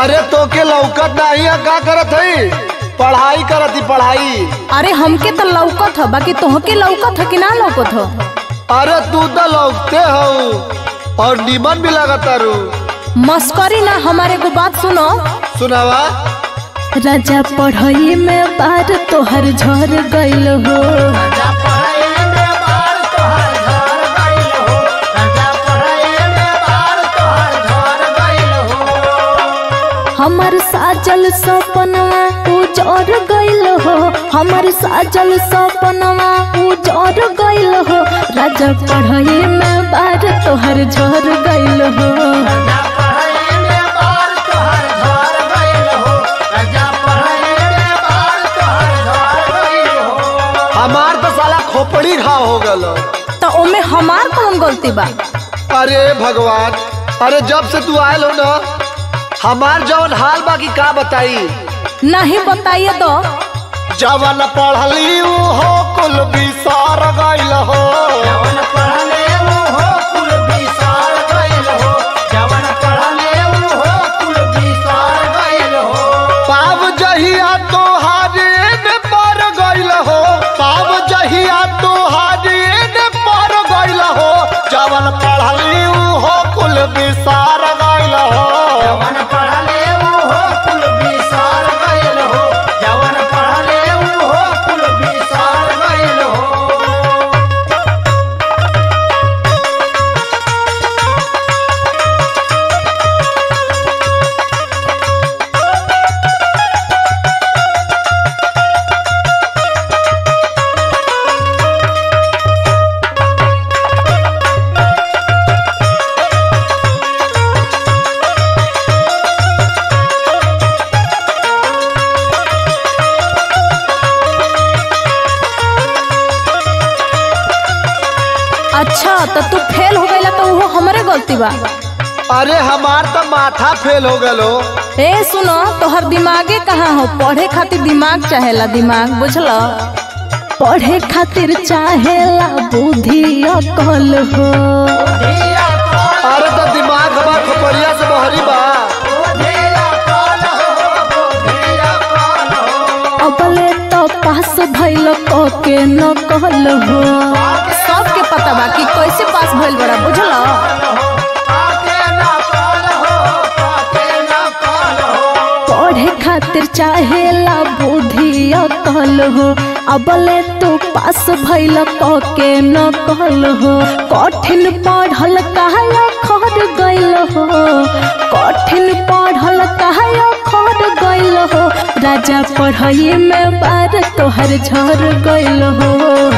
अरे तो के लौकत नहीं है का करत है पढ़ाई करत ही पढ़ाई अरे हमके तो लौकत ह बाकी तोहके लौकत ह कि ना लौकत ह अरे तू तो लौकते हो और नीमन भी लगता रू मस्करी ना हमारे को बात सुनो सुनावा राजा पढ़ाई में बार तोहर झर गइल हो हमर साजल सपनवा उजर गइल हो हमर साजल सपनवा उजर गइल हो राजा पढ़ाई में बार तोहर झर गइल हो हमार तो साला खोपड़ी घाव हो गल तो ओमे हमार कौन गलती बा अरे भगवान अरे जब से तू आयल हो ना हमार जवन हाल बाकी का बताई नहीं बताइए तो जवन पढ़ली ऊ हो कुल बिसार गइल हो पाव जहिया तोहारे ने पर गइल हो पाव जहिया तोहारे ने पर गइल हो जवन पढ़ली ऊ हो कुल बिसार गइल हो अच्छा तो तू फेल हो गईला तो वो हमारे गलती बा अरे हमार तो माथा फेल हो गलो ए सुनो तोहर दिमागे कहाँ हो पढ़े खातिर दिमाग चाहेला दिमाग बुझल पढ़े खातिर चाहेला बुद्धि अकल हो अरे तो दिमाग हमार खोपड़िया से बहरी बा अबले तो पास भइल क के न कहल हो सबके पता बा कि कैसे पास भइल बड़ा बुझल पढ़े खातिर चाहेला बुद्धि अकल हो अबले तू पास भइल क के न कहल हो कठिन पढ़ल कहया खर गइल हो कठिन पढ़ल कहया खर गइल हो राजा पढ़ाई में बार तोहर झर गइल हो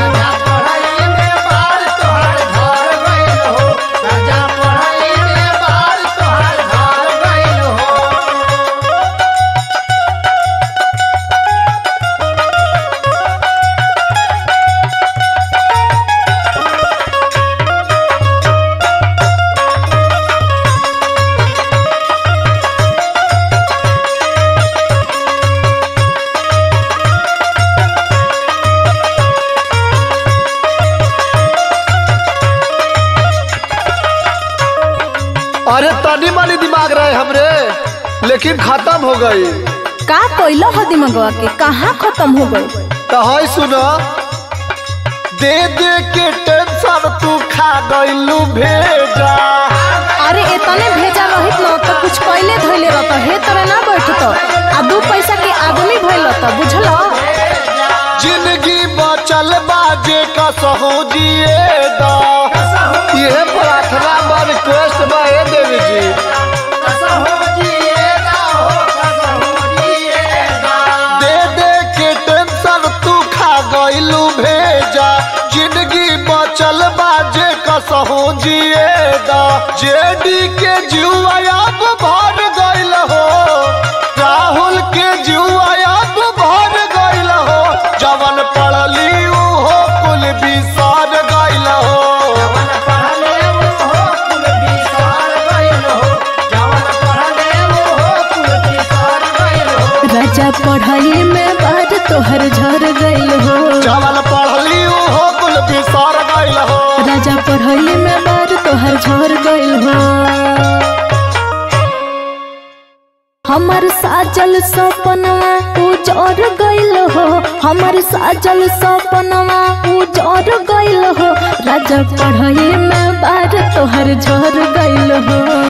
अरे तनी मनी दिमाग रहे हमरे लेकिन खत्म हो गई का कोइल हो दिमागवा के कहाँ खत्म हो गई तो है सुनो दे दे के टेंशन तू खा गइलू भेजा अरे एतने भेजा रहित न तो कुछ कैले धइले रहत हे तोरे ना बैठत आ दू पैसा के आदमी भइल त बुझल जिंदगी बचल बाजे का सहू जिए दा ये प्रार्थना बा रिक्वेस्ट बा हे देवी जी दे दे के टेंशन तू खा गइलू भेजा जिंदगी बचल बाजे कसहू जिए दा जेडी के जुआ अब भर गइल हो राहुल के जुआ अब भर गइल हो जवन पढ़ली ऊ हो कुल बिसार गइल हो राजा पढ़ाई में बार तोहर झर गइल हो जवन पढ़ली ऊ हो कुल बिसार गइल हो राजा पढ़ाई में बार तोहर झर गइल हो हमर साजल सपनवा उजर गइल हो हमर साजल सपनवा उजर गइल हो राजा पढ़ाई में बार तोहर झर गइल हो